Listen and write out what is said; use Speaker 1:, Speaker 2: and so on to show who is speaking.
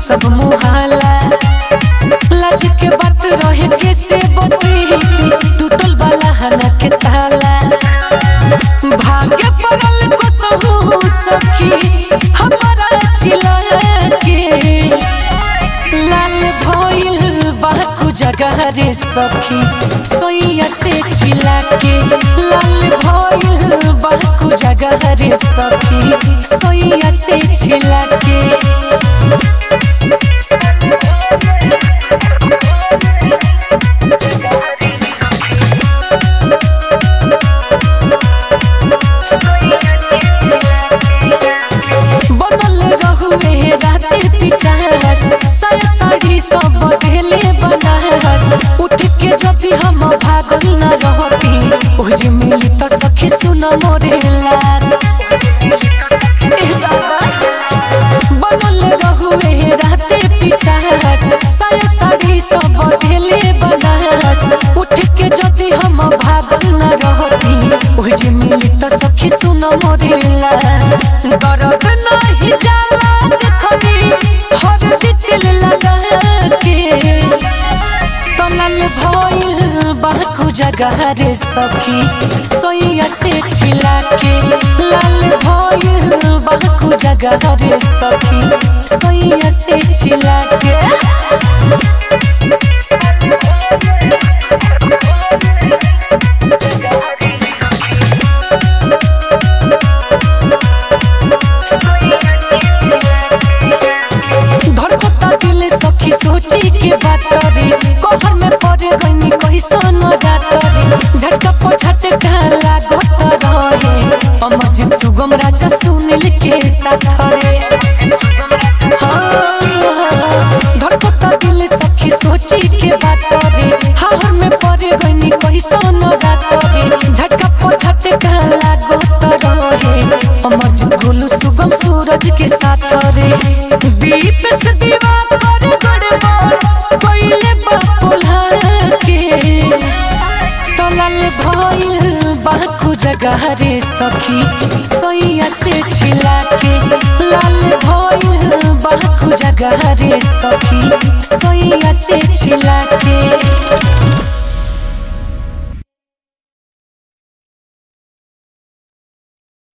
Speaker 1: सब मुहाला लाज के बात रहे के से बती टूटल वाला हना के ताला भाग्य पड़ल को सहू सखी हमारा चिला के लाल भइल बाकू जगह रे सखी सोइया से चिला के लाल भइल बाकू जगह रे सखी सोइया से चिला के बनल रहुए राते पिचास साया साड़ी सब बदले बनास उठ के जदि हम भागल न रहती ओजे मिली त सखी सुन मोरे लास एह दादा बनल रहुए राते पिचास साया साड़ी सब बदले बनास उठ के जदि हम भागल न रहती ओजे मिली त सखी सुन मोरे लास दर्द नहीं जाला देखनी हर दिल लगा के तलल भइल बाकू जगह रे सखी सोइया से छिला के लाल भइल बाकू जगह रे सखी सोइया से छिला के धड़कता दिल सखी सोची के बात रे कहर में पड़ गईनी कैसन रात रे झटका पो झटका लागत रहे अमर सुगम राजा सुनील के साथ रे हाँ, धड़कता दिल सखी सोची के बात रे हाहर में पड़ गईनी कैसन रात रे झटका पो झटका लागत रहे अमर गोलू सुगम सूरज के साथ रे दीप से दीवा कर गड़बड़ पहिले बापुला के तलल भइल बाकू जगह रे सखी सोइया से छिला के लाल भइल बाकू जगह रे सखी सोइया से छिला के